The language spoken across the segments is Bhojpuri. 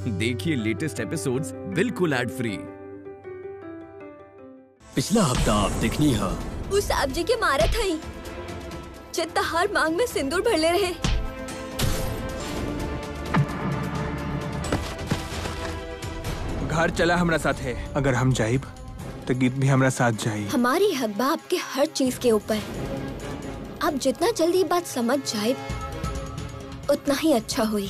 देखिए लेटेस्ट एपिसोड्स बिल्कुल एड फ्री पिछला हफ्ता आप देखनी है उस आप जी के मारे थई जितना हर मांग में सिंदूर भरले रहे घर चला हमरा साथ है अगर हम जाइब तो गीत भी हमरा साथ जाई हमारी हक बा आपके हर चीज के ऊपर आप जितना जल्दी ये बात समझ जाए उतना ही अच्छा हुई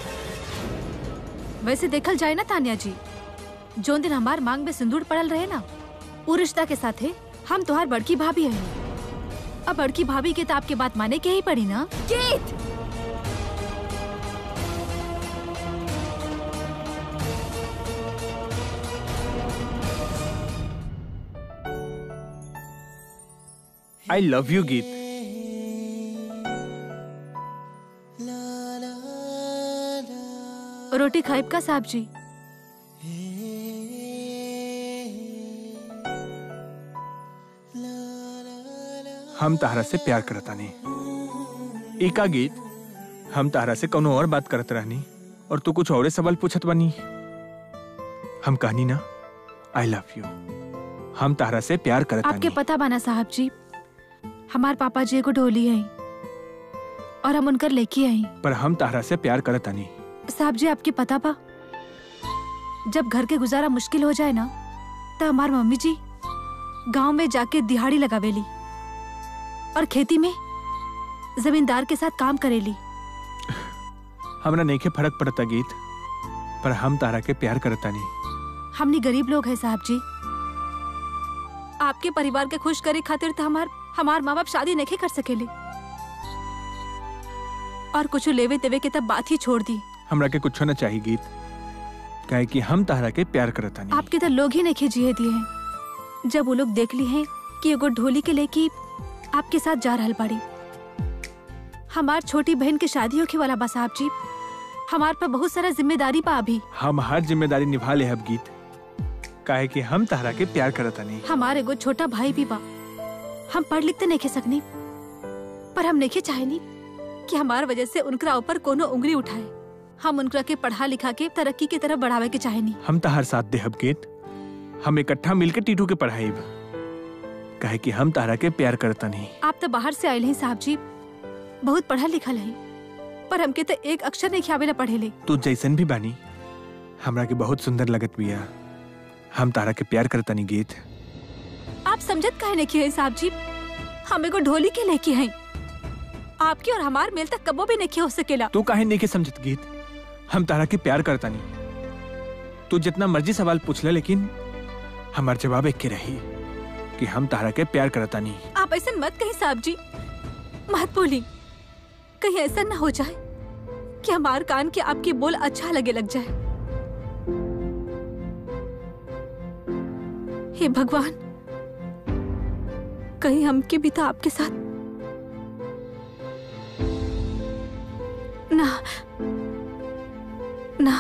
वैसे देखल जाए ना तानिया जी जो दिन हमार मांग में सिंदूर पड़ल रहे ना वो रिश्ता के साथे हम तुम्हार बड़की भाभी है अब बड़की भाभी के तो आपके बात माने के ही पड़ी ना गीत आई लव यू गीत रोटी खाइब का साहब जी हम तारा से प्यार करता नहीं एका गीत हम तारा से कोनो और बात करत रहनी और तू कुछ और सवाल पूछत बनी हम कहनी ना आई लव यू हम तारा से प्यार करता आपके नहीं पता बाना साहब जी हमार पापा जी एगो ढोली है और हम उनकर लेके आई पर हम तारा से प्यार करता नहीं साहब जी आपके पता बा जब घर के गुजारा मुश्किल हो जाए ना तो हमार मम्मी जी गांव में जाके दिहाड़ी लगावेली और खेती में जमींदार के साथ काम करेली हमरा नहीं के फर्क पड़ता गीत पर हम तारा के प्यार करता नहीं हमनी गरीब लोग हैं साहब जी आपके परिवार के खुश करे खातिर तो हमार हमार माँ बाप शादी नहीं कर सकेले और कुछ लेवे देवे के तब बात ही छोड़ दी हमरा के कुछ ना चाहिए गीत काहे कि हम तारा के प्यार करता नहीं आपके तो लोग ही नहीं जिए दिए हैं जब वो लोग देख ली हैं कि एगो ढोली के लेके आपके साथ जा रहल बाड़ी हमार छोटी बहन के शादी होके वाला बा साहब जी हमार पर बहुत सारा जिम्मेदारी बा अभी हम हर जिम्मेदारी निभा ले अब गीत काहे कि हम तारा के प्यार करता नहीं हमारे एगो छोटा भाई भी बा हम पढ़ लिख तो नहीं सकनी पर हम नहीं चाहेनी कि हमार वजह से उनकरा ऊपर कोनो उंगली उठाए हम उनकरा के पढ़ा लिखा के तरक्की की तरफ बढ़ावे के चाहेनी हम तार साथ दे अब गीत हम इकट्ठा मिलके टीटू के पढ़ाई काहे कि हम तारा के प्यार करता नहीं आप तो बाहर से आयल हैं साहब जी बहुत पढ़ा लिखल है पर हमके तो एक अक्षर नहीं खियावे ला पढ़े ले तू जैसन भी बानी हमरा के बहुत सुंदर लगत बिया हम तारा के प्यार करता नहीं गीत आप समझत काहे नहीं है साहब जी हम एगो ढोली के लेके हैं आपकी और हमार मेल तक कबो भी नहीं हो सकेला तू काहे नहीं के समझत गीत हम तारा के प्यार करता नहीं तू जितना मर्जी सवाल पूछ ले लेकिन हमार जवाब एक के रही कि हम तारा के प्यार करता नहीं आप ऐसा मत कहीं साहब जी मत बोली कहीं ऐसा न हो जाए कि हमार कान के आपके बोल अच्छा लगे लग जाए हे भगवान कहीं हमके भी तो आपके साथ ना ना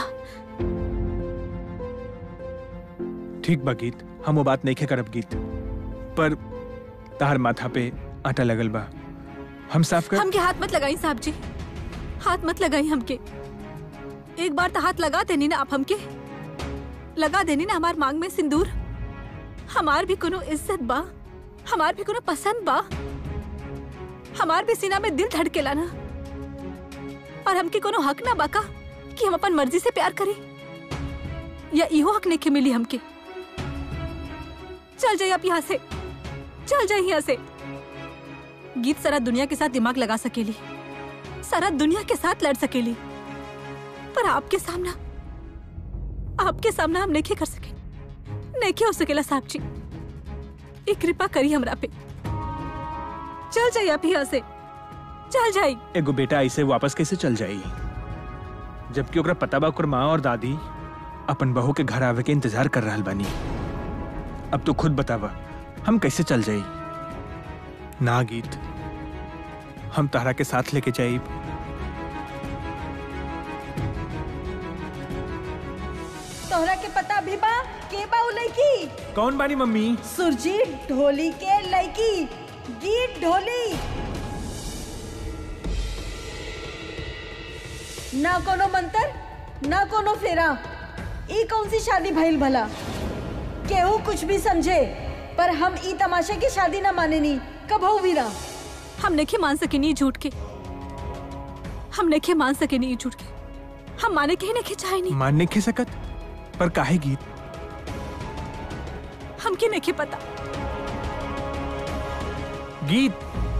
ठीक बा गीत हम वो बात नहीं करब गीत पर तार माथा पे आटा लगल बा हम साफ कर हमके हाथ मत लगाई साहब जी हाथ मत लगाई हमके एक बार तो हाथ लगा देनी ना आप हमके लगा देनी ना हमार मांग में सिंदूर हमार भी कोनो इज्जत बा हमार भी कोनो पसंद बा हमार भी सीना में दिल धड़केला ना और हमके कोनो हक ना बाका कि हम अपन मर्जी से प्यार करी या इहो हक नहीं के मिली हमके चल जाइए आप यहाँ से चल जाइए यहाँ से गीत सारा दुनिया के साथ दिमाग लगा सकेली सारा दुनिया के साथ लड़ सकेली पर आपके सामना आपके सामना हम नहीं कर सके नहीं हो सकेला साहब जी एक कृपा करी हमरा पे चल जाइए आप यहाँ से चल जाइए एगो बेटा ऐसे वापस कैसे चल जाई जबकि ओकरा पता बा ओकर माँ और दादी अपन बहू के घर आवे के इंतजार कर रहल बानी अब तू खुद बतावा हम कैसे चल जाई ना गीत हम तारा के साथ लेके जाई तोहरा के पता भी बा के बा उ लड़की कौन बानी मम्मी सुरजी ढोली के लड़की गीत ढोली ना कोनो मंत्र ना कोनो फेरा ई कौन सी शादी भइल भला केहू कुछ भी समझे पर हम ई तमाशे की शादी ना माने नी कबहू भी ना हम नहीं मान सके नहीं झूठ के हम नहीं मान सके नहीं झूठ के हम माने के ही नहीं चाहे नहीं मानने के सकत पर काहे गीत हमके नहीं पता गीत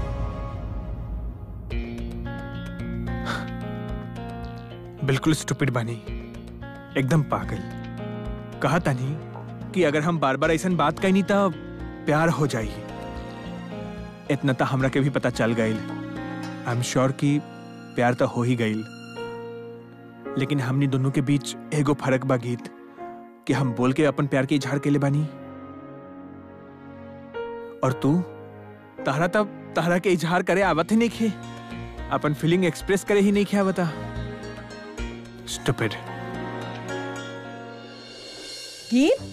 बिल्कुल स्टूपिड बनी एकदम पागल कहा था नहीं कि अगर हम बार बार ऐसा बात कही नहीं तो प्यार हो जाई इतना तो हमरा के भी पता चल गई आई एम श्योर कि प्यार तो हो ही गई लेकिन हमनी दोनों के बीच एगो फर्क बा गीत कि हम बोल के अपन प्यार के इजहार के लिए बानी और तू तहरा तब तहरा के इजहार करे आवत ही नहीं खे अपन फीलिंग एक्सप्रेस करे ही नहीं खे आवता स्टूपिड गीत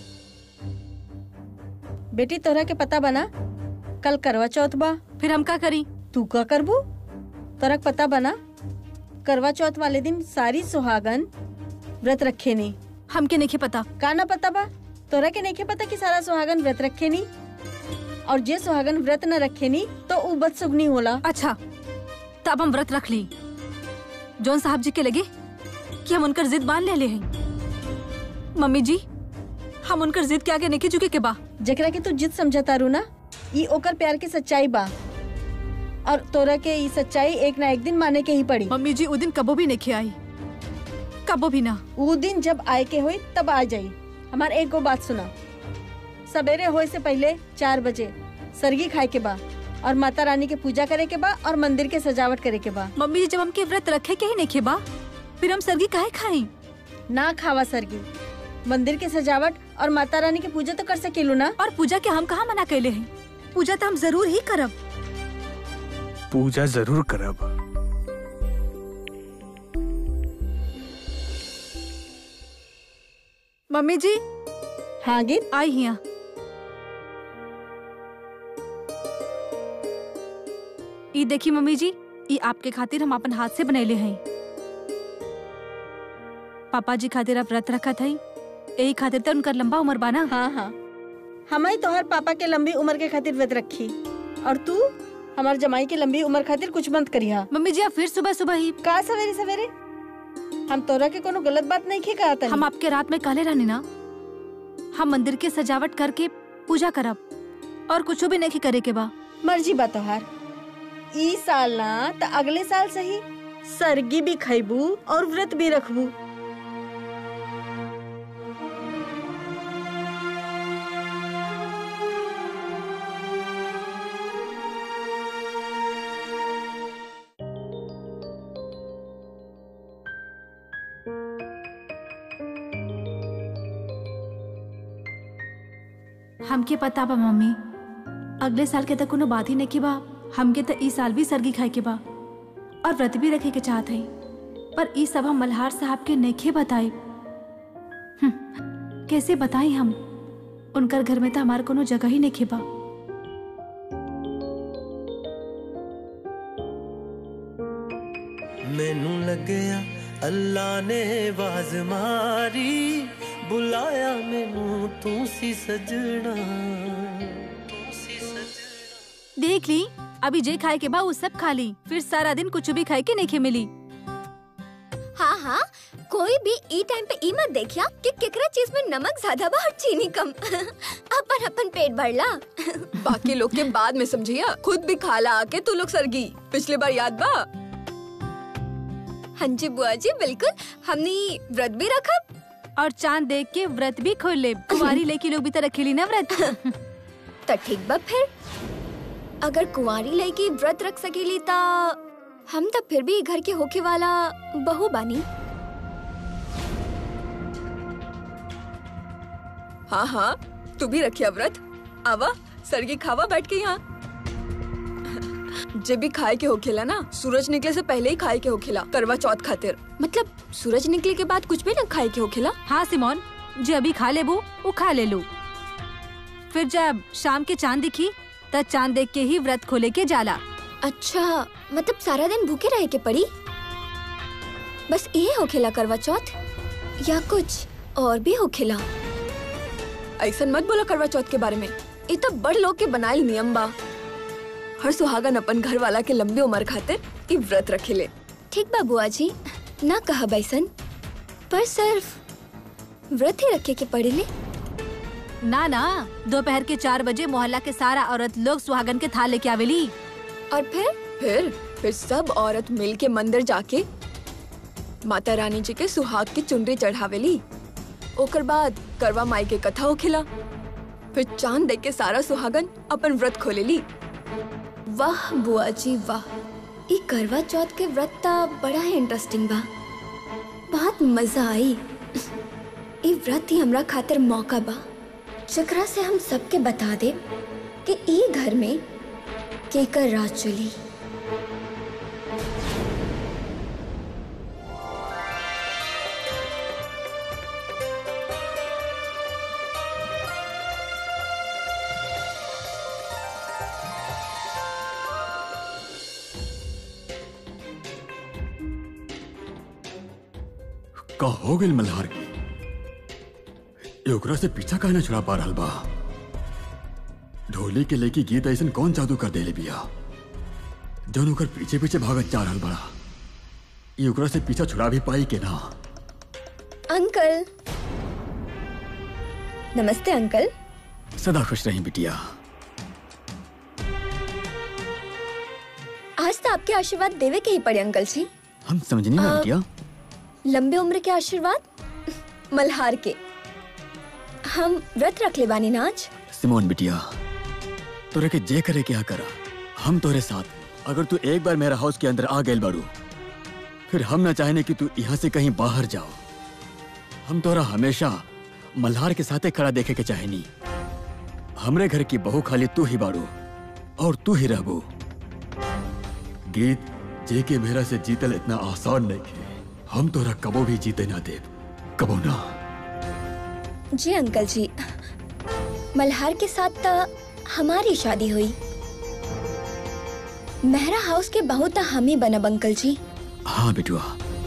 बेटी तोरा के पता बना कल करवा चौथ बा फिर हम का करी तू का करबू तोरा के पता बना करवा चौथ वाले दिन सारी सुहागन व्रत रखे नी हमके नहीं पता का ना पता बा तोरा के नहीं पता कि सारा सुहागन व्रत रखे नी और जे सुहागन व्रत न रखे नी तो उ बदसुगनी होला अच्छा तब हम व्रत रख ली जौन साहब जी के लगे कि हम उनकर जिद मान ले ले हैं मम्मी जी हम उनकर जिद के आगे नहीं झुके के बा जकरा के तू जिद समझता रू ना ई ओकर प्यार की सच्चाई बा और तोरा के ई सच्चाई एक ना एक दिन माने के ही पड़ी मम्मी जी उ दिन कबो भी नहीं आई कबो भी ना वो दिन जब आए के होई तब आ जाई हमार एक गो बात सुना सवेरे होए से पहले चार बजे सरगी खाए के बा और माता रानी के पूजा करे के बा और मंदिर के सजावट करे के बा मम्मी जी जब हमके व्रत रखे के ही नहीं बा फिर हम सरगी काहे खाई ना खावा सरगी मंदिर के सजावट और माता रानी की पूजा तो कर सकेलू ना और पूजा के हम कहाँ मना कैले हैं पूजा तो हम जरूर ही करब पूजा जरूर करब मम्मी जी हाँ गीत आई हिया ई देखी मम्मी जी ई आपके खातिर हम अपन हाथ से बनैले हैं पापा जी खातिर आप व्रत रखा था यही खातिर तो उनकर लंबा उम्र बाना हाँ हाँ हमारी तोहर पापा के लंबी उम्र के खातिर व्रत रखी और तू हमार जमाई के लंबी उम्र खातिर कुछ मत करिहा मम्मी जी आप फिर सुबह सुबह ही का सवेरे सवेरे हम तोरा के कोनो गलत बात नहीं खे कहा हम आपके रात में कहले रहनी ना हम मंदिर के सजावट करके पूजा करब और कुछ भी नहीं करे के बा मर्जी बा तोहार ई साल ना त अगले साल सही सरगी भी खैबू और व्रत भी रखबू हमके पता बा मम्मी अगले साल के तक कोनो बात ही नहीं की बा हमके तो ई साल भी सरगी खाए के बा और व्रत भी रखे के चाहत है पर ई सब हम मल्हार साहब के नेखे बताई कैसे बताई हम उनकर घर में तो हमार कोनो जगह ही नहीं बा ਮੈਨੂੰ ਲੱਗਿਆ ਅੱਲਾ ਨੇ ਆਵਾਜ਼ ਮਾਰੀ ਬੁਲਾਇਆ ਮੈਨੂੰ ਤੂੰ ਸੀ ਸਜਣਾ ਤੂੰ ਸੀ ਸਜਣਾ देख ली अभी जे खाए के बा वो सब खा ली फिर सारा दिन कुछ भी खाए के नहीं मिली हाँ हाँ कोई भी ई टाइम पे ई मत देखिया कि केकरा चीज में नमक ज्यादा बा और चीनी कम अपन अपन पेट भरला बाकी लोग के बाद में समझिया खुद भी खाला आके तू लोग सरगी पिछले बार याद बा हाँ जी बुआ जी बिल्कुल हमने व्रत भी रखा और चांद देख के व्रत भी खोल ले कुमारी लेकी लोग भी तो रखेली ना व्रत तो ठीक बा फिर अगर कुंवारी लड़की व्रत रख सकेली ता हम तब फिर भी घर के होके वाला बहू बानी हाँ हाँ तू भी रखिया व्रत आवा सरगी खावा बैठ के यहाँ जब भी खाए के होखेला ना सूरज निकले से पहले ही खाए के होखेला करवा चौथ खातिर मतलब सूरज निकले के बाद कुछ भी ना खाए के होखेला हाँ सिमोन जो अभी खा ले वो वो खा ले लो फिर जब शाम के चांद दिखी तब चांद देख के ही व्रत खोले के जाला अच्छा मतलब सारा दिन भूखे रहे के पड़ी बस ये होखेला करवा चौथ या कुछ और भी हो खिला ऐसा मत बोला करवा चौथ के बारे में ये तो बड़ लोग के बनाइल नियम बा हर सुहागन अपन घर वाला के लंबी उम्र खातिर ई व्रत रखेले ठीक बा बुआ जी ना कहा बैसन पर सिर्फ व्रत ही रखे के पड़ेले ना ना दोपहर के चार बजे मोहल्ला के सारा औरत लोग सुहागन के थाल लेके आवेली और फिर फिर फिर सब औरत मिल के मंदिर जाके माता रानी जी के सुहाग की चुनरी चढ़ावेली ओकर बाद करवा माई के कथा होखेला फिर चांद देख के सारा सुहागन अपन व्रत खोलेली वाह बुआ जी वाह ई करवा चौथ के व्रत ता बड़ा ही इंटरेस्टिंग बा बहुत मजा आई ई व्रत ही हमरा खातिर मौका बा जकरा से हम सबके बता दे कि ई घर में केकर राज चली का हो गइल मल्हार के ये ओकरा से पीछा काहे ना छुड़ा पा रहल बा ढोली के लेके गीत ऐसन कौन जादू कर देले बिया जौन ओकर पीछे पीछे भागत जा रहल बड़ा ये ओकरा से पीछा छुड़ा भी पाई के ना अंकल नमस्ते अंकल सदा खुश रही बिटिया आज तो आपके आशीर्वाद देवे के ही पड़े अंकल जी हम समझनी ना आ, बिटिया लंबे उम्र के आशीर्वाद मल्हार के हम व्रत रख ले बानी ना आज सिमोन बिटिया तोरे के जे करे क्या करा हम तोरे साथ अगर तू एक बार मेरा हाउस के अंदर आ गए बाड़ू फिर हम ना चाहने कि तू यहाँ से कहीं बाहर जाओ हम तोरा हमेशा मल्हार के साथे खड़ा देखे के चाहेनी हमरे घर की बहू खाली तू ही बाड़ू और तू ही रहबू गीत जे के मेरा से जीतल इतना आसान नहीं है हम तोरा कबो भी जीते ना दे कबो ना जी अंकल जी मल्हार के साथ तो हमारी शादी हुई मेहरा हाउस के बहू तो हम ही बनब अंकल जी हाँ बिटुआ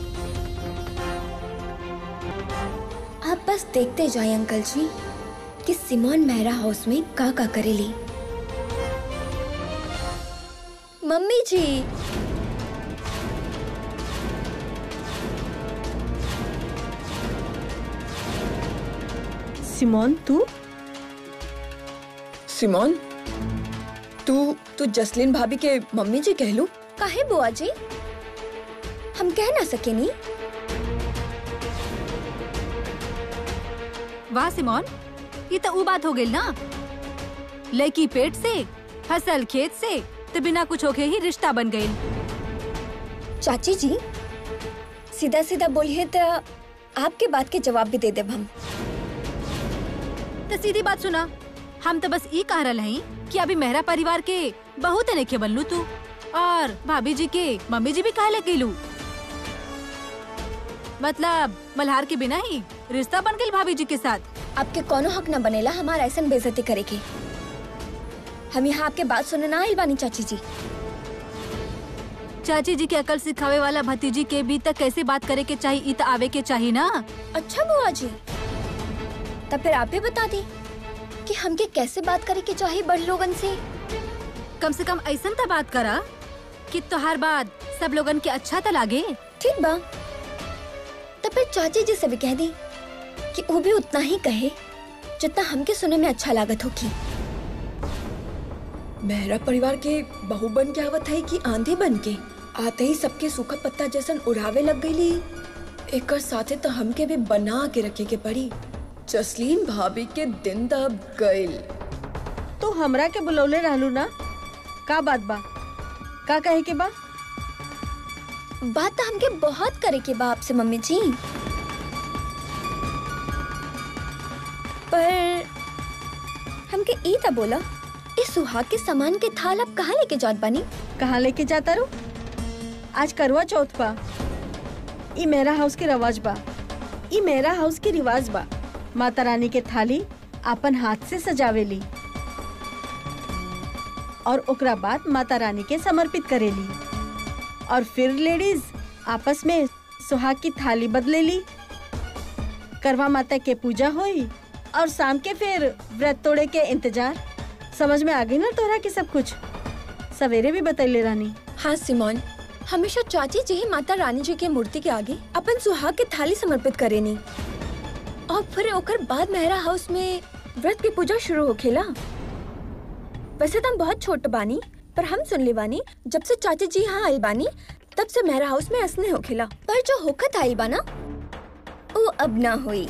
आप बस देखते जाए अंकल जी कि सिमोन मेहरा हाउस में का का करेली मम्मी जी सिमोन तू सिमोन तू तू जसलीन भाभी के मम्मी जी कह लू काहे बुआ जी हम कह ना सके नी वाह सिमोन ये तो ऊ बात हो गई ना लड़की पेट से फसल खेत से तो बिना कुछ होके ही रिश्ता बन गई चाची जी सीधा सीधा बोलिए तो आपके बात के जवाब भी दे देब हम तो सीधी बात सुना हम तो बस ई कह रहे हैं कि अभी मेहरा परिवार के बहुत अनेखे बनलू तू और भाभी जी के मम्मी जी भी कहले गेलू मतलब मल्हार के बिना ही रिश्ता बन गई भाभी जी के साथ आपके कोनो हक न बनेला हमारा ऐसा बेइज्जती करे के हम यहाँ आपके बात सुनने ना आइल बानी चाची जी चाची जी के अकल सिखावे वाला भतीजी के भी तक कैसे बात करे के चाहिए इत आवे के चाहिए ना अच्छा बुआ जी तब फिर आप ही बता दी कि हमके कैसे बात करे के चाहिए बड़ लोगन से कम से कम ऐसा तो बात करा कि तोहार बात सब लोगन के अच्छा तो लागे ठीक बा तब फिर चाची जी से भी कह दी कि वो भी उतना ही कहे जितना हमके सुने में अच्छा लागत होगी मेहरा परिवार के बहू बन के आवत है कि आंधी बन के आते ही सबके सूखा पत्ता जैसन उड़ावे लग गईली एकर साथे तो हमके भी बना के रखे के पड़ी जसलीन भाभी के दिन दब गईल तू हमरा के बुलौले रहलू ना का बात बा का कहे के बा बात तो हमके बहुत करे के बा आपसे मम्मी जी पर हमके ई था बोला इस सुहाग के सामान के थाल आप कहाँ लेके जात बानी कहाँ लेके जाता रू आज करवा चौथ बा ई मेरा हाउस के रवाज बा ई मेरा हाउस के रिवाज बा माता रानी के थाली अपन हाथ से सजावेली और ओकरा बाद माता रानी के समर्पित करेली और फिर लेडीज आपस में सुहाग की थाली बदलेली करवा माता के पूजा हुई और शाम के फिर व्रत तोड़े के इंतजार समझ में आ गई ना तोरा के सब कुछ सवेरे भी बतैले रानी हाँ सिमोन हमेशा चाची जी ही माता रानी जी के मूर्ति के आगे अपन सुहाग के थाली समर्पित करेनी और फिर ओकर बाद मेहरा हाउस में व्रत की पूजा शुरू होखेला वैसे तो हम बहुत छोट बानी पर हम सुन ले बानी जब से चाची जी यहाँ आइल बानी तब से मेहरा हाउस में असने होखेला पर जो होखत आइल बाना वो अब ना हुई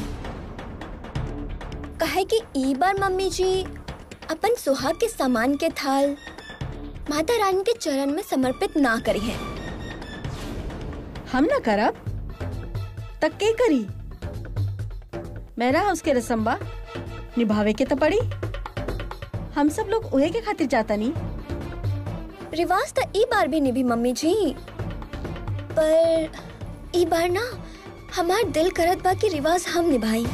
कहे कि ई बार मम्मी जी अपन सुहाग के सामान के थाल माता रानी के चरण में समर्पित ना करी है हम ना करब तक के करी मेरा हाउस के रसम बा निभावे के तो पड़ी हम सब लोग उहे के खातिर जाता नहीं रिवाज तो ई बार भी निभी मम्मी जी पर ई बार ना हमार दिल करत बा कि रिवाज हम निभाई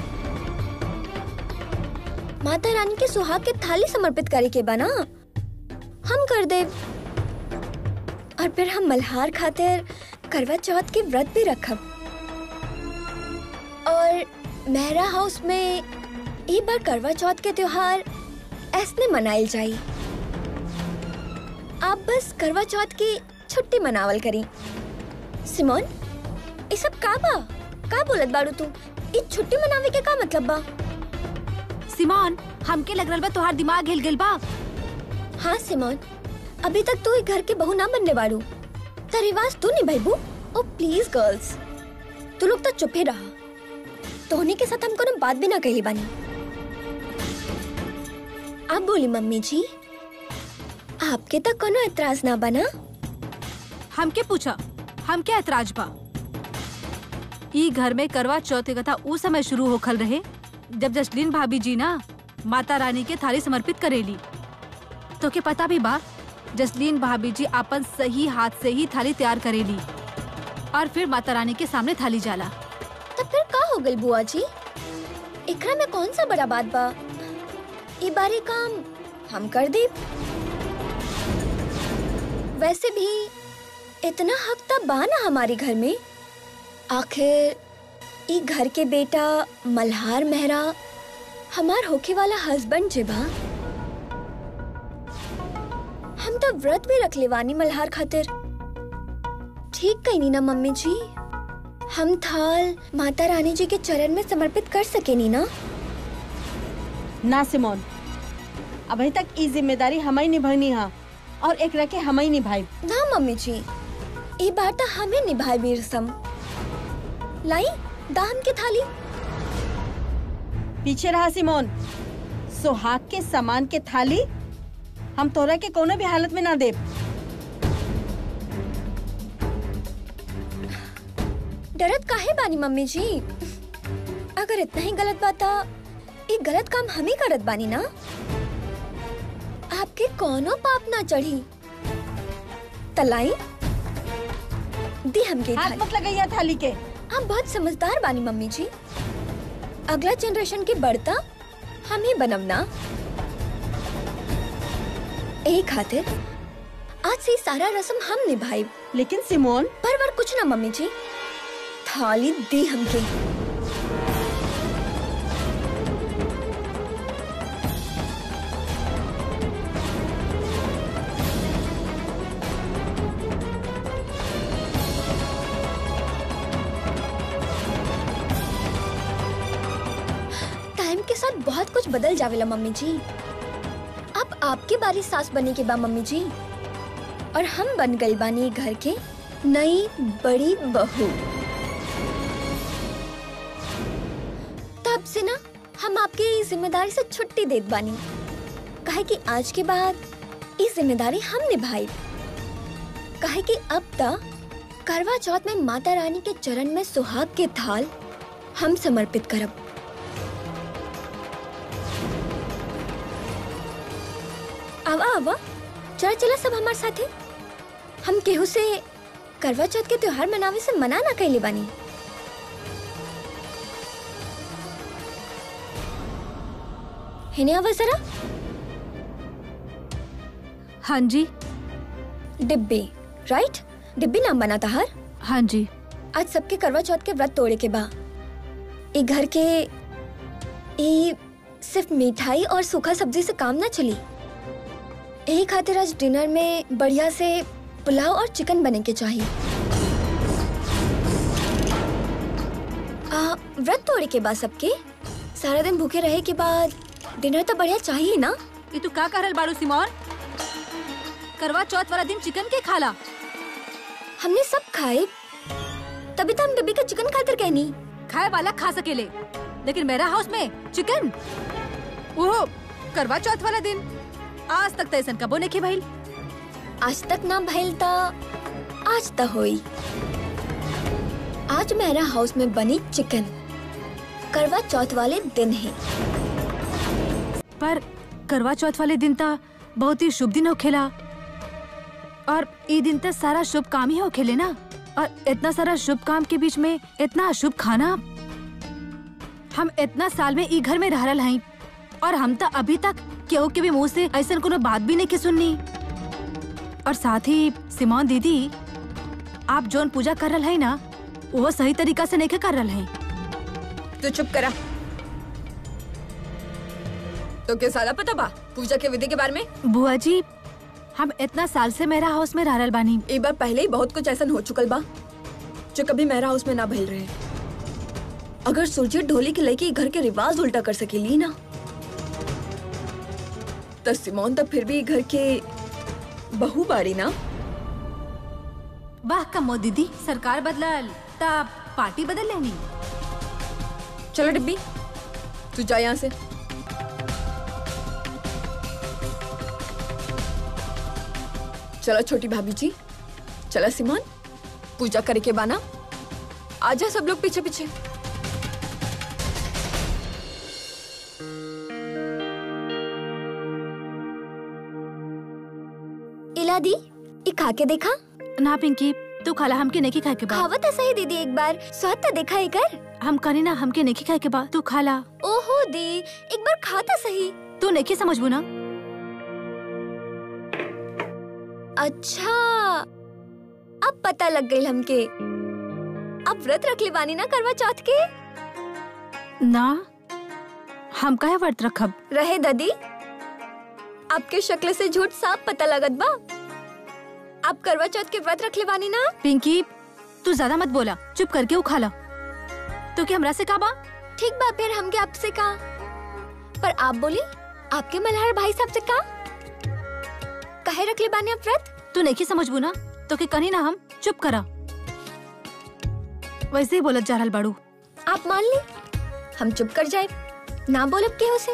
माता रानी के सुहाग के थाली समर्पित करे के बा ना हम कर दे और फिर हम मल्हार खातिर करवा चौथ के व्रत भी रखब और मेहरा हाउस में ई बार करवा चौथ के त्योहार ऐसने मनाइल जाई आप बस करवा चौथ की छुट्टी मनावल करी सिमोन ये सब का बा का बोलत बाड़ू तू ई छुट्टी मनावे के का मतलब बा सिमोन हमके लग रहल बा तोहार दिमाग हिल गेल बा हाँ सिमोन अभी तक तू एक घर के बहू ना बनने बाड़ू त रिवाज तू निभाईबू ओ प्लीज गर्ल्स तू लोग तो चुप ही रहा तोहनी के साथ हम कोनो बात भी ना कहली बानी आप बोली मम्मी जी आपके तक कोनो एतराज ना बना हमके पूछा हम क्या ऐतराज बा ई घर में करवा चौथ की कथा उस समय शुरू होखल रहे जब जसलीन भाभी जी ना माता रानी के थाली समर्पित करेली तो के पता भी बा जसलीन भाभी जी अपन सही हाथ से ही थाली तैयार करेली और फिर माता रानी के सामने थाली जाला तब फिर का हो गई बुआ जी एकरा में कौन सा बड़ा बात बा ई बारी काम हम कर दे वैसे भी इतना हक तब बा ना हमारे घर में आखिर ई घर के बेटा मल्हार मेहरा हमार होके वाला हस्बैंड जे बा हम तो व्रत भी रख लेवानी मल्हार खातिर ठीक कही ना मम्मी जी हम थाल माता रानी जी के चरण में समर्पित कर सके नी ना ना सिमोन अभी तक ई जिम्मेदारी हमारी निभानी हा और एक रखे हमारी निभाई ना मम्मी जी ये बात तो हमें निभाए भी रसम लाई दान के थाली पीछे रहा सिमोन सुहाग के सामान के थाली हम तोरा के कोनो भी हालत में ना दे डरत काहे बानी मम्मी जी अगर इतना ही गलत बात था ये गलत काम हम ही करत बानी ना आपके कोनो पाप ना चढ़ी तलाई दी हमके हाथ थाली मत लगाइया थाली के आप बहुत समझदार बानी मम्मी जी अगला जनरेशन के बढ़ता हम ही बनम ना एक खातिर आज से सारा रस्म हम निभाई लेकिन सिमोन पर वर कुछ ना मम्मी जी थाली दी हमके टाइम के साथ बहुत कुछ बदल जावेला मम्मी जी अब आपके बारी सास बने के बा मम्मी जी और हम बन गई बानी घर के नई बड़ी बहू तब से ना हम आपके इस जिम्मेदारी से छुट्टी देत बानी कहे कि आज के बाद इस जिम्मेदारी हम निभाई कहे कि अब तक करवा चौथ में माता रानी के चरण में सुहाग के थाल हम समर्पित करब आवा आवा चला चला सब हमारे साथे हम केहू से करवा चौथ के त्योहार मनावे से मना ना कैले बानी हिने आवा जरा हाँ जी डिब्बी राइट डिब्बी नाम बना था हर हाँ जी आज सबके करवा चौथ के व्रत तोड़े के बा ये घर के ये सिर्फ मिठाई और सूखा सब्जी से काम ना चली यही खातिर आज डिनर में बढ़िया से पुलाव और चिकन बने के चाहिए आ, व्रत तोड़े के बाद सबके सारा दिन भूखे रहे के बाद डिनर तो बढ़िया चाहिए ना ये तू का करल बाड़ू सिमोन करवा चौथ वाला दिन चिकन के खाला हमने सब खाए तभी तो हम बेबी का चिकन खातिर कहनी खाए वाला खा सकेले लेकिन मेरा हाउस में चिकन ओहो करवा चौथ वाला दिन आज तक तो ऐसा कबो नहीं भइल आज तक ना भइल ता आज त होई आज मेरा हाउस में बनी चिकन करवा चौथ वाले दिन है पर करवा चौथ वाले दिन ता बहुत ही शुभ दिन होखेला और ये दिन तक सारा शुभ काम ही होखेले ना और इतना सारा शुभ काम के बीच में इतना अशुभ खाना हम इतना साल में ई घर में रह रहल हई और हम तो अभी तक केहू के भी मुंह से ऐसा कोनो बात भी नहीं के सुननी और साथ ही सिमोन दीदी आप जोन पूजा कर रहा है ना वो सही तरीका से नहीं कर रहा है तू चुप करा तो क्या सारा पता बा पूजा के विधि के बारे में बुआ जी हम इतना साल से मेरा हाउस में रह रहल बानी एक बार पहले ही बहुत कुछ ऐसा हो चुकल बा जो कभी मेरा हाउस में ना भइल रहे अगर सुरजीत ढोली के लेके घर के रिवाज उल्टा कर सकेली ना तो सिमोन तो फिर भी घर के बहू बाड़ी ना वाह कमो दीदी सरकार बदलल तब पार्टी बदल लेनी चलो डिब्बी तू जा यहाँ से चलो छोटी भाभी जी चला सिमोन पूजा करे के बाना आजा सब लोग पीछे पीछे इला दी ये खा के देखा ना पिंकी तू खाला हमके नहीं खाए के बा खावा तो सही दीदी एक बार स्वाद तो देखा ही कर हम करी ना हमके नहीं खाए के बा तू खाला ओहो दी एक बार खाता सही तू नहीं समझबू ना अच्छा अब पता लग गई हमके अब व्रत रख ले बानी ना करवा चौथ के ना हम काहे व्रत रखब रहे दादी आपके शक्ल से झूठ साफ पता लगत बा आप करवा चौथ के व्रत रख ले बानी ना पिंकी तू ज्यादा मत बोला चुप करके वो खाला तो क्या हमरा से का बा ठीक बा फिर हमके आपसे का पर आप बोली आपके मल्हार भाई साहब से का कहे रख ले बानी आप व्रत तू नहीं समझबू ना तो के कनी ना हम चुप करा वैसे ही बोलत जा रहल बाड़ू आप मान ली हम चुप कर जाए ना बोलब के उसे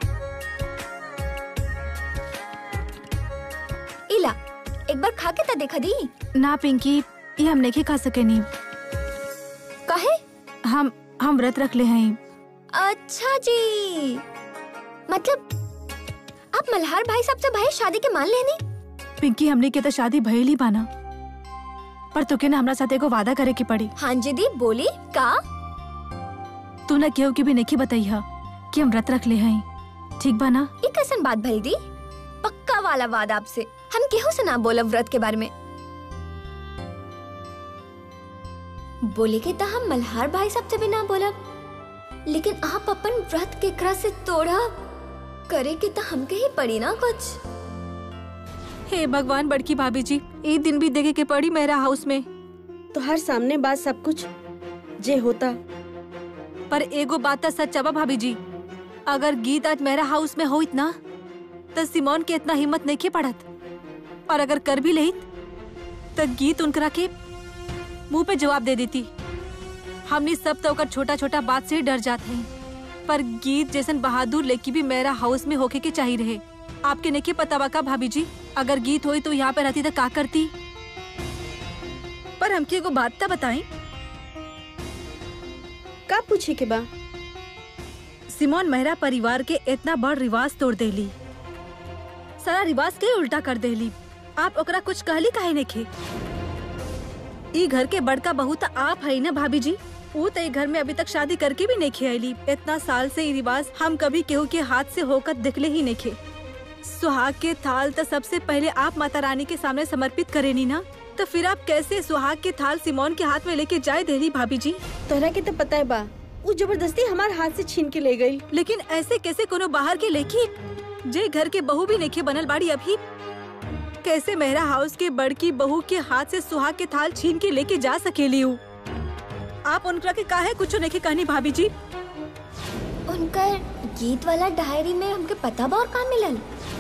इला एक बार खा के तो देखा दी ना पिंकी ये हम नहीं खा सके नहीं कहे हम हम व्रत रख ले हैं अच्छा जी मतलब आप मल्हार भाई साहब से भाई शादी के मान लेनी पिंकी हमने के तो शादी भइल ही बाना पर तुके ना हमरा साथ एगो वादा करे के पड़ी हाँ जी दी बोली का तू ना केहू के भी नहीं बताई हा कि हम व्रत रख ले हैं ठीक बा ना ये कैसन बात भई दी पक्का वाला वादा आपसे हम केहू से ना बोलब व्रत के बारे में बोले के तो हम मल्हार भाई साहब से भी ना बोलब लेकिन आप अपन व्रत के करा से तोड़ा करे के तो हमके ही पड़ी ना कुछ हे भगवान बड़की भाभी जी ये दिन भी देखे के पड़ी मेरा हाउस में तो हर सामने बात सब कुछ जे होता पर एगो बात तो सच बा भाभी जी अगर गीत आज मेरा हाउस में होइत ना तो सिमोन के इतना हिम्मत नहीं के पड़त और अगर कर भी लेत तो गीत उनकरा के मुंह पे जवाब दे देती हमनी सब तो ओकर छोटा छोटा बात से ही डर जाते हैं पर गीत जैसन बहादुर लेकी भी मेरा हाउस में होके के चाहिए रहे आपके नहीं के पता बा का भाभी जी अगर गीत होई तो यहाँ पे रहती तो का करती पर हमके एगो बात तो बताई का पूछे के बा सिमोन मेहरा परिवार के इतना बड़ रिवाज तोड़ देली सारा रिवाज के उल्टा कर देली आप ओकरा कुछ कहली काहे नहीं खे ई घर के बड़का बहू तो आप है ना भाभी जी वो तो ई घर में अभी तक शादी करके भी नहीं खियाली इतना साल से ई रिवाज हम कभी केहू के हाथ से होकर दिखले ही नहीं खे सुहाग के थाल तो सबसे पहले आप माता रानी के सामने समर्पित करेनी ना तो फिर आप कैसे सुहाग के थाल सिमोन के हाथ में लेके जाए देली भाभी जी तोहरा के तो पता है बा वो जबरदस्ती हमारे हाथ से छीन के ले गई लेकिन ऐसे कैसे कोनो बाहर के लेखी जे घर के बहू भी लेखे बनल बाड़ी अभी कैसे मेहरा हाउस के बड़की बहू के हाथ से सुहाग के थाल छीन के लेके जा सकेली हूँ आप उनका के काहे कुछ नहीं कहनी भाभी जी उनकर गीत वाला डायरी में हमके पता बा और का मिलल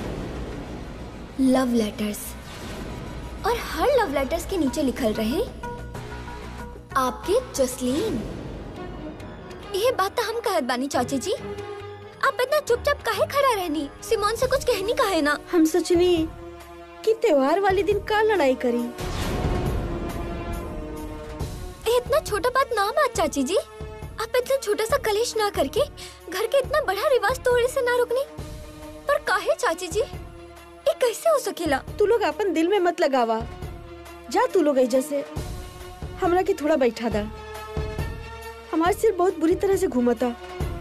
लव लेटर्स और हर लव लेटर्स के नीचे लिखल रहे आपके जसलीन ये बात तो हम कहत बानी चाची जी आप इतना चुपचाप काहे खड़ा रहनी सिमोन से कुछ कहनी काहे ना हम सोचनी कि त्योहार वाले दिन का लड़ाई करी ये इतना छोटा बात ना बात चाची जी आप इतना छोटा सा कलेश ना करके घर के इतना बड़ा रिवाज तोड़े से ना रुकनी पर काहे चाची जी ये कैसे हो सकेला तू लोग अपन दिल में मत लगावा जा तू लोग ऐजा से हमरा के थोड़ा बैठा दा हमार सिर बहुत बुरी तरह से घूमता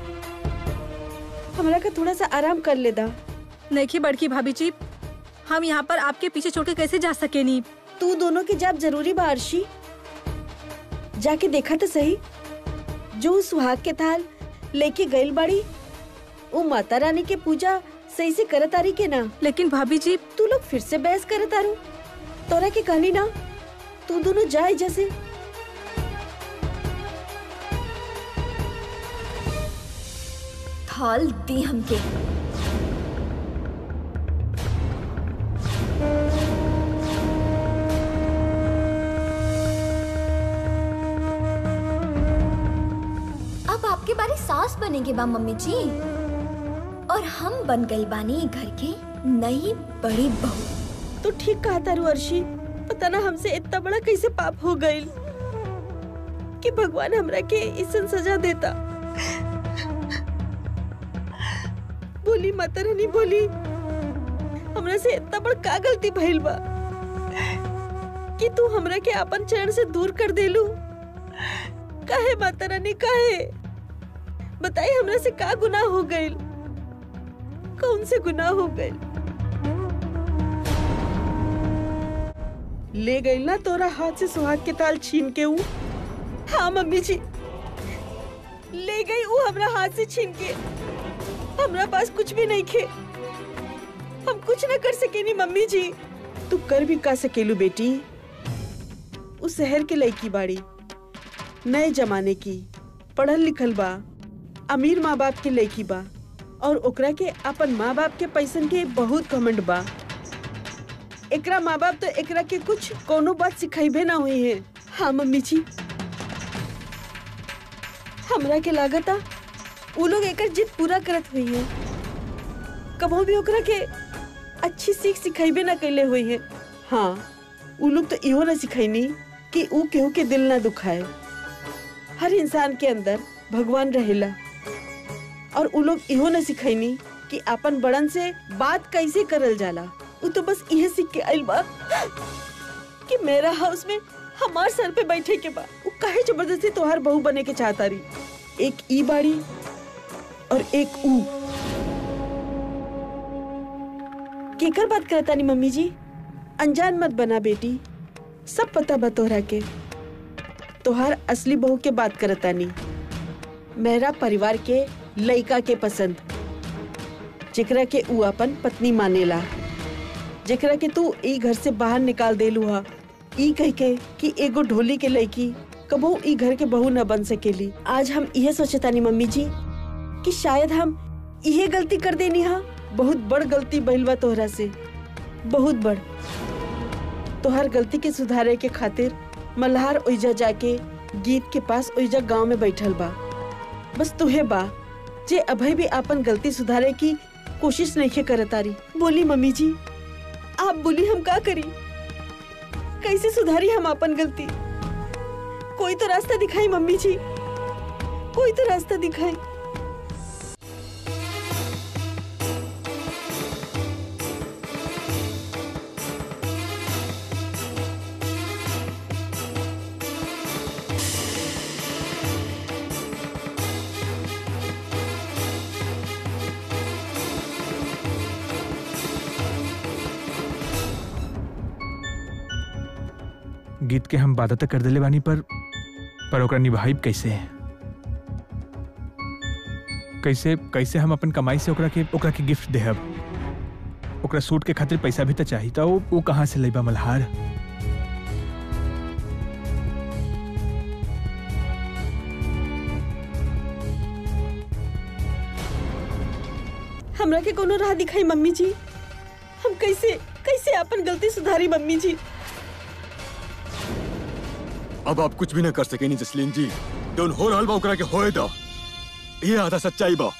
हमरा का थोड़ा सा आराम कर ले दा नहीं बड़की भाभी जी हम यहाँ पर आपके पीछे छोड़ के कैसे जा सके नहीं तू दोनों की जाप जरूरी बा अर्शी जाके देखा तो सही जो उस सुहाग के थाल लेके गइल बाड़ी वो माता रानी के पूजा सही से करत आरी के ना लेकिन भाभी जी तू लोग फिर से बहस करत आरू तोरा के कहनी ना तू दोनों जाए जैसे थाल दी हमके अब आपके बारे सास बनेंगे बा मम्मी जी और हम बन गई बानी घर की नई बड़ी बहू तो ठीक कहा तारू अर्शी पता ना हमसे इतना बड़ा कैसे पाप हो गई कि भगवान हमरा के इसन सजा देता बोली माता रानी बोली हमरा से इतना बड़ का गलती भइल बा कि तू हमरा के अपन चरण से दूर कर देलू काहे माता रानी काहे बताई हमरा से का गुनाह हो गइल कौन से गुनाह हो गइल ले गई ना तोरा हाथ से सुहाग के ताल छीन के ऊ हाँ मम्मी जी ले गई ऊ हमरा हाथ से छीन के हमरा पास कुछ भी नहीं खे हम कुछ न कर सकेनी मम्मी जी तू कर भी का सकेलू बेटी उस शहर के लड़की बाड़ी नए जमाने की पढ़ल लिखल बा अमीर माँ बाप के लड़की बा और ओकरा के अपन माँ बाप के पैसन के बहुत घमंड बा एकरा माँ बाप तो एकरा के कुछ कोनो बात सिखाइबे ना हुई है हाँ मम्मी जी हमरा के लागता उ लोग एकर जिद पूरा करत हुई है कबो भी ओकरा के अच्छी सीख सिखाइबे ना कैले हुई है हाँ उ लोग तो इहो ना सिखाइनी कि उ केहू के दिल ना दुखाए हर इंसान के अंदर भगवान रहेला और उ लोग इहो न सिखैनी कि अपन बड़न से बात कैसे करल जाला उ तो बस इहे सीख के आइल बा कि मेरा हाउस में हमार सर पे बैठे के बा उ काहे जबरदस्ती तोहार बहू बने के चाहता रही एक ई बाड़ी और एक ऊ केकर बात करता नी मम्मी जी अनजान मत बना बेटी सब पता बा तोहरा के तोहार असली बहू के बात करता नी मेरा परिवार के लइका के पसंद जेकरा के ऊ अपन पत्नी मानेला जेकरा के तू ई घर से बाहर निकाल देलू हा ई कह के कि एगो ढोली के लड़की कबो ई घर के बहू न बन सकेली आज हम इहे सोचतानी मम्मी जी कि शायद हम इहे गलती कर देनी हा बहुत बड़ गलती भइल बा तोहरा से बहुत बड़ तोहर गलती के सुधारे के खातिर मल्हार ओइजा जाके गीत के पास ओइजा गांव में बैठल बा बस तुहे बा जे अभय भी अपन गलती सुधारे की कोशिश नहीं करतारी बोली मम्मी जी आप बोली हम का करी कैसे सुधारी हम अपन गलती कोई तो रास्ता दिखाई मम्मी जी कोई तो रास्ता दिखाई गीत के हम वादा तक कर दिले बानी पर पर ओकरा निभाइब कैसे कैसे कैसे हम अपन कमाई से ओकरा के ओकरा के गिफ्ट देहब ओकरा सूट के खातिर पैसा भी तो चाहिए था वो, वो कहाँ से लेबा मल्हार हमरा के कोनो राह दिखाई मम्मी जी हम कैसे कैसे अपन गलती सुधारी मम्मी जी अब आप कुछ भी न कर सके नहीं जसलीन जी दोन हो रहल बा ओकरा के होए दा ये आधा सच्चाई बा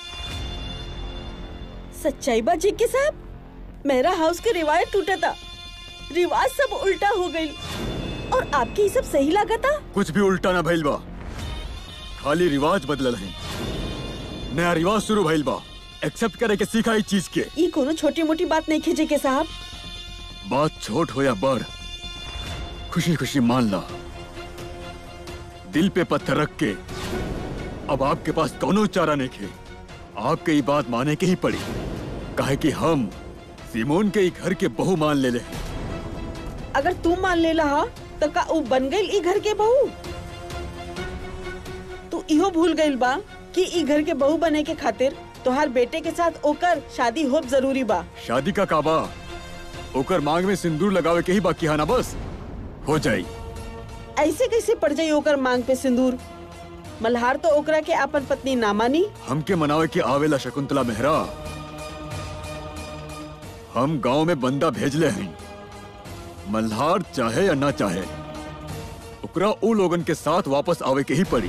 सच्चाई बा जी के साहब मेरा हाउस के रिवायत टूटा था रिवाज सब उल्टा हो गई और आपके ये सब सही लगा था कुछ भी उल्टा ना भइल बा खाली रिवाज बदलल है नया रिवाज शुरू भइल बा एक्सेप्ट करे के सीखा इस चीज के ये कोनो छोटी मोटी बात नहीं खींचे के साहब बात छोट हो या बड़ खुशी खुशी मान ला दिल पे पत्थर रख के अब आपके पास कोनो चारा नहीं खे आपके ये बात माने के ही पड़ी काहे कि हम सिमोन के ही घर के बहू मान ले ले हैं। अगर तू मान ले रहा तो का ऊ बन गई ई घर के बहू तू इहो भूल गइल बा कि ई घर के बहू बने के खातिर तोहार बेटे के साथ ओकर शादी होब जरूरी बा शादी का काबा ओकर मांग में सिंदूर लगावे के ही बाकी है ना बस हो जाई ऐसे कैसे पड़ जाई ओकर मांग पे सिंदूर मल्हार तो ओकरा के अपन पत्नी ना मानी हमके मनावे के आवेला शकुंतला मेहरा हम गांव में बंदा भेजले हैं मल्हार चाहे या ना चाहे ओकरा उ लोगन के साथ वापस आवे के ही पड़ी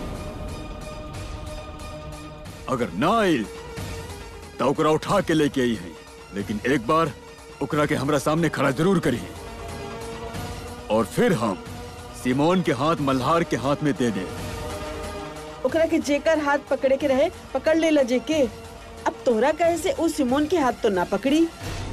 अगर ना आइल तो ओकरा उठा के लेके आई है लेकिन एक बार ओकरा के हमरा सामने खड़ा जरूर करी और फिर हम सिमोन के हाथ मल्हार के हाथ में दे दे ओकरा के जेकर हाथ पकड़े के रहे पकड़ ले लजे के अब तोहरा कहे से उस सिमोन के हाथ तो ना पकड़ी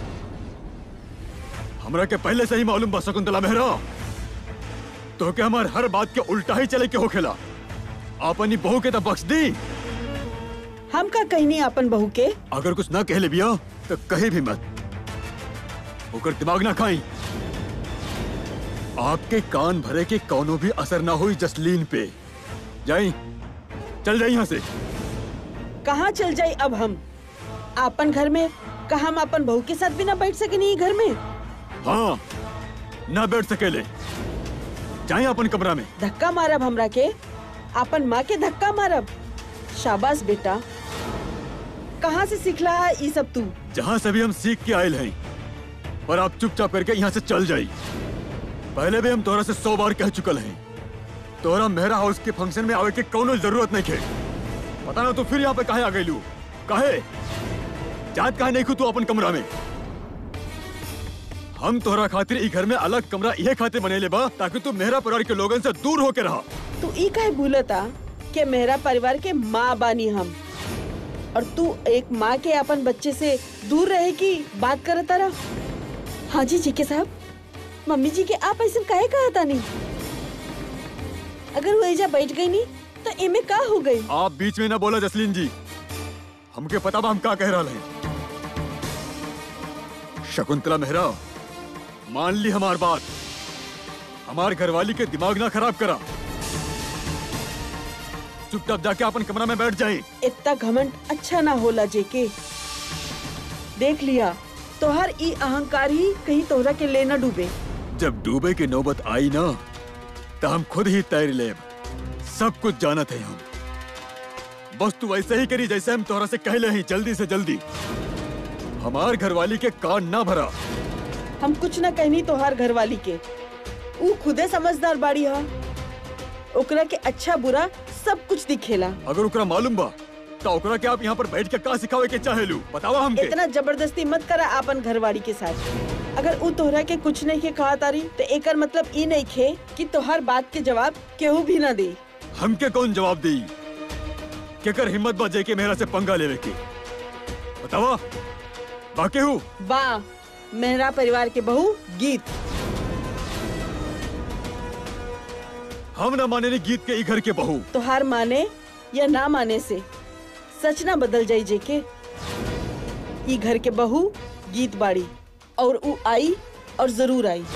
हमरा के पहले से ही मालूम बा शकुंतला मेहरा तो के हमार हर बात के उल्टा ही चले के होखेला अपनी बहू के तो बख्श दी हम का कहनी अपन बहू के अगर कुछ ना कहले बिया तो कहे भी मत ओकर दिमाग ना खाई आपके कान भरे के कौनो भी असर ना हुई जसलीन पे जाई चल जाई यहाँ से कहाँ चल जाई अब हम अपन घर में का हम अपन बहू के साथ भी ना बैठ सके नहीं घर में हाँ ना बैठ सकेले जाए अपन कमरा में धक्का मारब हमरा के अपन माँ के धक्का मारब शाबाश बेटा कहाँ से सीखला है ये सब तू जहाँ से भी हम सीख के आयल हैं पर आप चुपचाप करके यहाँ से चल जाई पहले भी हम तोरा से सौ बार कह चुकल हैं तोरा मेहरा हाउस के फंक्शन में आवे के कोनो जरूरत नहीं खे पता ना तू फिर यहाँ पे काहे आ गई लू काहे जात काहे नहीं खू तू अपन कमरा में हम तोहरा खातिर ई घर में अलग कमरा ये खातिर बनेले बा ताकि तू मेहरा परिवार के लोगन से दूर होके रहा तू ई काहे भूलता कि मेरा परिवार के माँ बानी हम और तू एक माँ के अपन बच्चे से दूर रहे की बात करता रहा हाँ जी जी के साहब मम्मी जी के आप ऐसे काहे कहा था नहीं अगर वो एजा बैठ गई नहीं तो एमे का हो गई आप बीच में ना बोला जसलीन जी हमके पता बा हम का कह रहा हैं शकुंतला मेहरा मान ली हमार बात हमार घरवाली के दिमाग ना खराब करा चुपचाप जाके अपन कमरा में बैठ जाए इतना घमंड अच्छा ना होला जेके देख लिया तोहर ई अहंकार ही कहीं तोहरा के लेना डूबे जब डूबे की नौबत आई ना तो हम खुद ही तैर लेब सब कुछ जानत है हम बस तू वैसे ही करी जैसे हम तोहरा से कहले ही जल्दी से जल्दी हमार घरवाली के कान ना भरा हम कुछ ना कहनी तोहार घर वाली के ऊ खुदे समझदार बाड़ी हा ओकरा के अच्छा बुरा सब कुछ दिखेला अगर ओकरा मालूम बा तो ओकरा के आप यहाँ पर बैठ के का सिखावे के चाहेलू बतावा हमके इतना जबरदस्ती मत करा आपन घरवाली के साथ अगर ऊ तोहरा के कुछ नहीं के कहा तारी तो एकर मतलब ई नहीं खे कि तोहर बात के जवाब केहू भी ना दे हमके कौन जवाब दी केकर हिम्मत बा के मेहरा से पंगा लेवे के बतावा बाकी हूँ बा मेहरा परिवार के बहू गीत हम ना माने नी गीत के ई घर के बहू तोहार माने या ना माने से सच ना बदल जाई जेके ई घर के बहू गीत बाड़ी और ऊ आई और जरूर आई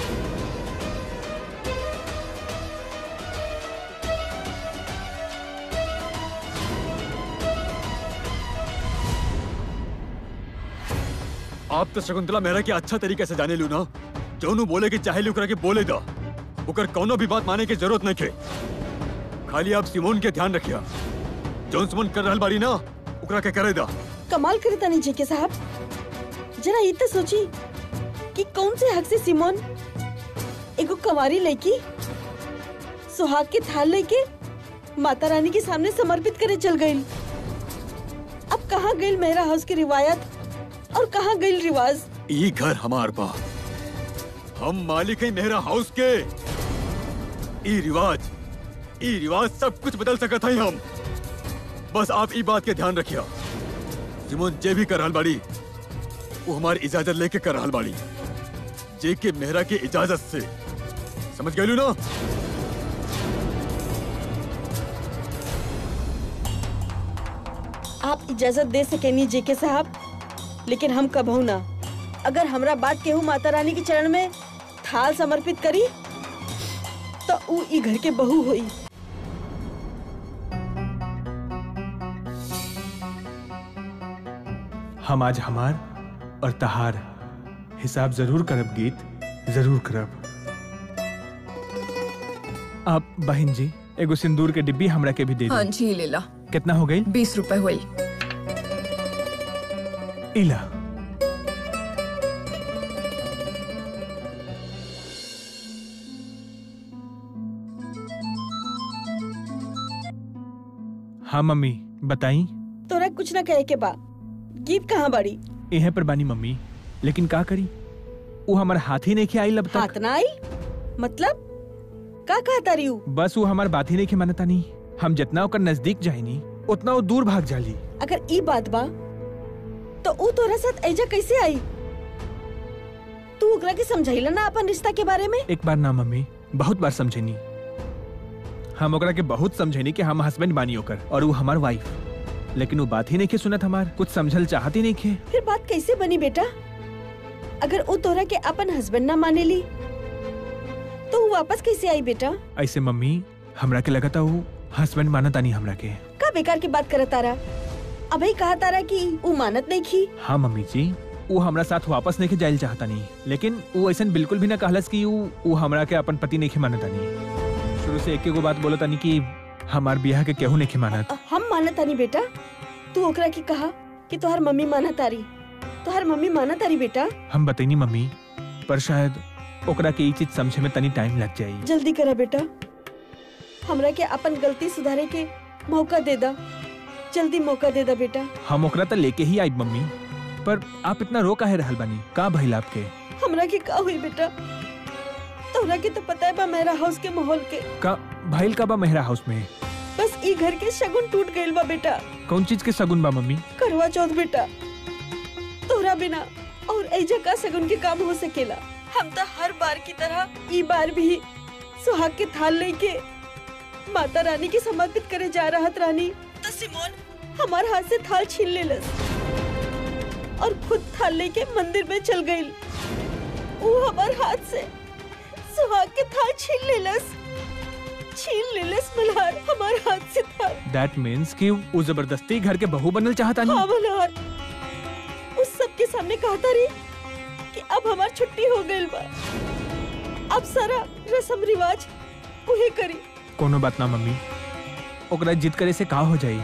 आप तो शकुंतला मेहरा के अच्छा तरीके से जाने लू ना जोनू बोले कि चाहे लुकरा के बोले दा ओकर कोनो भी बात माने की जरूरत नहीं के खाली आप सिमोन के ध्यान रखिया जोन सिमोन कर रहल बारी ना ओकरा के करे दा कमाल करे तनी जी के साहब जरा ये तो सोची कि कौन से हक से सिमोन एगो कंवारी लड़की सुहाग के थाल लेके माता रानी के सामने समर्पित करे चल गई अब कहाँ गई मेहरा हाउस की रिवायत और कहाँ गई रिवाज ई घर हमार बा हम मालिक हैं मेहरा हाउस के ई रिवाज ई रिवाज सब कुछ बदल सकत है हम बस आप ई बात के ध्यान रखिया जिमोन जे भी कर रहल बाड़ी वो हमारी इजाजत लेके कर रहल बाड़ी जे के मेहरा के इजाजत से समझ गए ना आप इजाजत दे सकेनी जी के साहब लेकिन हम कबहू ना अगर हमरा बात केहू माता रानी के चरण में थाल समर्पित करी तो ऊ ई घर के बहू होई हम आज हमार और तहार हिसाब जरूर करब गीत जरूर करब आप बहन जी एगो सिंदूर के डिब्बी हमरा के भी दे हाँ दी जी ले ला कितना हो गई बीस रुपए हुई इला हाँ मम्मी बताई तोरा कुछ ना कहे के बा गीत कहाँ बड़ी इहे पर बानी मम्मी लेकिन का करी वो हमार हाथ ही नहीं के आई लब तक हाथ ना आई मतलब का कहा तारी ऊ? बस वो हमार बात ही नहीं के मानता नहीं हम जितना ओकर नजदीक जाइनी उतना वो दूर भाग जाली अगर ई बात बा तो ऊ तोरा साथ ऐजा कैसे आई तू ओकरा के समझाइला ना अपन रिश्ता के बारे में एक बार ना मम्मी बहुत बार समझेनी हम ओकरा के बहुत समझेनी कि हम हस्बैंड बानी ओकर और वो हमार वाइफ लेकिन वो बात ही नहीं के सुनत हमार कुछ समझल चाहत ही नहीं खे फिर बात कैसे बनी बेटा अगर ऊ तोरा के अपन हस्बैंड ना माने ली तो ऊ वापस कैसे आई बेटा ऐसे मम्मी हमरा के लगता वो हस्बैंड मानत आनी हमरा के का बेकार की बात करत तारा अभी कहा तारा कि ऊ मानत नहीं की हाँ मम्मी जी वो हमरा साथ वापस नहीं के जाइल चाहता नहीं लेकिन वो ऐसा बिल्कुल भी ना कहलस कि वो वो हमरा के अपन पति नहीं के मानत आनी शुरू से एक एगो बात बोलत आनी कि हमार बियाह के केहू नहीं के मानत हम मानत तानी बेटा तू ओकरा की कहा कि तोहर मम्मी मानत तारी तोहर मम्मी मानत तारी बेटा हम बतैनी मम्मी पर शायद ओकरा के ई चीज समझे में तनी टाइम लग जाई जल्दी करा बेटा हमरा के अपन गलती सुधारे के मौका दे दा जल्दी मौका दे दा बेटा हम ओकरा त लेके ही आई मम्मी पर आप इतना रो काहे रहल बानी का भइल आपके हमरा के का हुई बेटा तोहरा के तो पता है बा मेरा हाउस के माहौल के का भइल का बा मेहरा हाउस में बस ई घर के शगुन टूट गइल बा बेटा कौन चीज के सगुन बा मम्मी करवा चौथ बेटा तोहरा बिना और ऐजा का सगुन के काम हो सकेला हम तो हर बार की तरह ई बार भी सुहाग के थाल लेके माता रानी के समर्पित करे जा रहत रानी तो सिमोन हमार हाथ से थाल छीन लेलस और खुद थाल लेके मंदिर में चल गई वो हमार हाथ से सुहाग के थाल छीन लेलस छीन लेलस मल्हार हमार हाथ से थाल दैट मीन्स कि वो जबरदस्ती घर के बहू बनल चाहता हाँ नहीं मल्हार उस सबके सामने कहता रही कि अब हमार छुट्टी हो गई बा अब सारा रस्म रिवाज उहे करी कोनो बात ना मम्मी ओकरा जिद करे से का हो जाई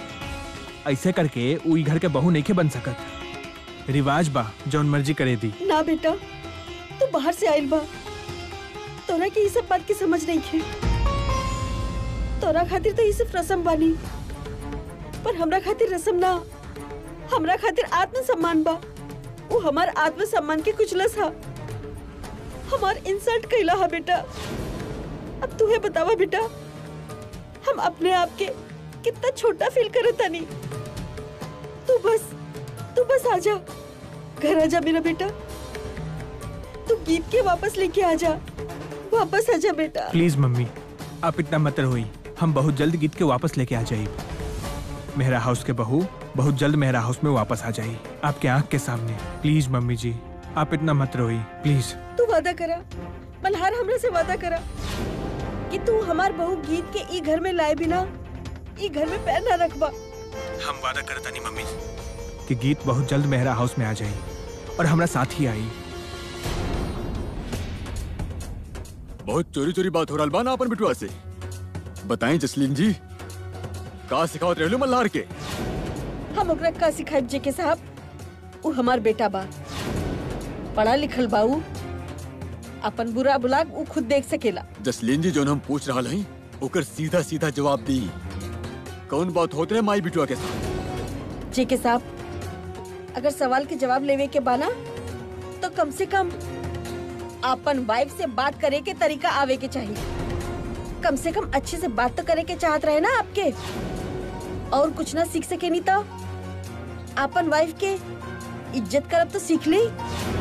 ऐसे करके वो ई घर के बहू नहीं के बन सकत रिवाज बा जौन मर्जी करे दी ना बेटा तू बाहर से आइल बा तोरा के ये सब बात की समझ नहीं खे तोरा खातिर तो ये सिर्फ रस्म बानी पर हमरा खातिर रस्म ना हमरा खातिर आत्मसम्मान बा वो हमार आत्मसम्मान के कुचलस हा हमार इंसल्ट कैला हा बेटा अब तू बतावा बेटा हम अपने आप के कितना छोटा फील करत तानी तू बस तू बस आजा घर आजा मेरा बेटा तू गीत के वापस लेके आजा वापस आजा बेटा प्लीज मम्मी आप इतना मत रोई हम बहुत जल्द गीत के वापस लेके आ जाए मेहरा हाउस के बहू बहुत जल्द मेहरा हाउस में वापस आ जाए आपके आंख के सामने प्लीज मम्मी जी आप इतना मत रोई प्लीज तू वादा करा मल्हार हमरा से वादा करा कि तू हमार बहू गीत के ई घर में लाए बिना ई घर में पैर ना रखबा हम वादा करता नहीं मम्मी कि गीत बहुत जल्द मेहरा हाउस में आ जाए और हमरा साथ ही आई बहुत चोरी चोरी बात हो रहा बा ना अपन बिटुआ से बताएं जसलीन जी का सिखावत रहलू मल्हार के हम ओकरा का सिखाइब जे के साहब उ हमार बेटा बा पढ़ा लिखल बा उ अपन बुरा बुला उ खुद देख सकेला जसलीन जी जो हम पूछ रहा हई ओकर सीधा सीधा जवाब दी कौन बात होते रहे माई बिटुआ के साथ जे के साहब अगर सवाल के जवाब लेवे के बाना तो कम से कम अपन वाइफ से बात करे के तरीका आवे के चाहिए कम से कम अच्छे से बात तो करे के चाहत रहे ना आपके और कुछ ना सीख सके नहीं तो अपन वाइफ के इज्जत करब तो सीख ली